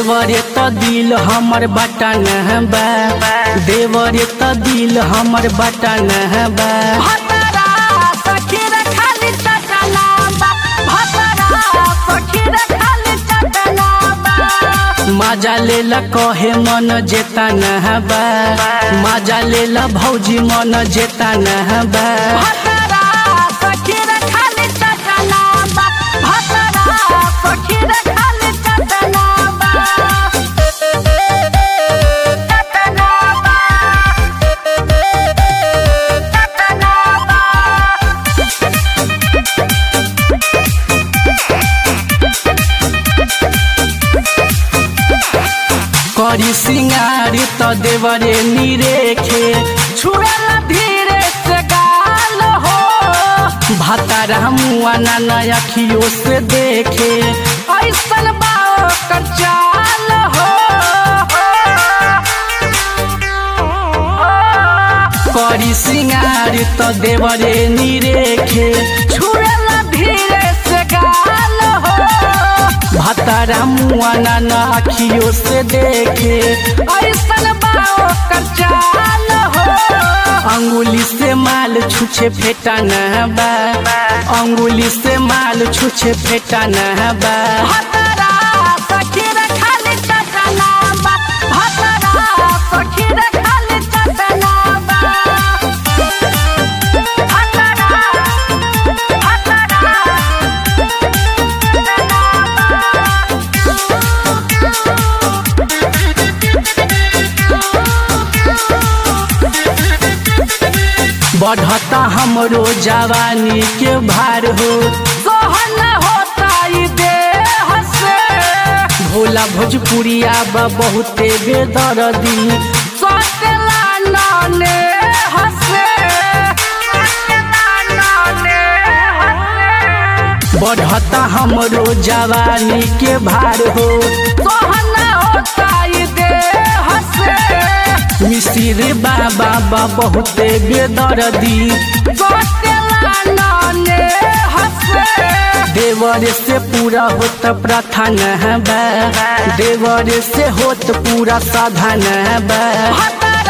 देवरे त दिल हमर बटन बा देवरे त दिल हमर बटन बा भतरा सखी रे खाली चटना बा भतरा सखी रे खाली चटना बा मजा लेला कहे मन जेता न बा मजा लेला भौजी मन जेता न बा भतरा सखी रे खाली चटना बा भतरा सखी रे खाली चटना बा चटना बा चटना बा करी सिंगार त देवरे निरेखे छुएला धीरे से गाल हो भातारा मुआ ना अखियों से देखे ऐसन बाओ कर चाल हो करी सिंगार त देवरे निरेखे छुएला धीरे से गाल हो भातारा मुआ ना अखियों से देखे ऐसन बाओ कर चाल हो अंगुली से माल छुछे फेटा न बा अंगुली से माल छुछे फेटा न बा भतरा सखी रे खाली चटना बा भतरा सखी रे खाली चटना बा भतरा भतरा बढ़ता हमरो जवानी के भार हो सोहन होता ई देह से भोला भोजपुरिया बा बहुते बेदर्दी सोचला नाने हसे सोचला नाने हसे बढ़ता हमरो जवानी के भार हो सोहन होता ई देह से मिसिर बाबा बा बहुते बेदर्दी सोचला नाने हसे देवर से पूरा होत प्रार्थना बा देवर से होत पूरा साधन बा भतरा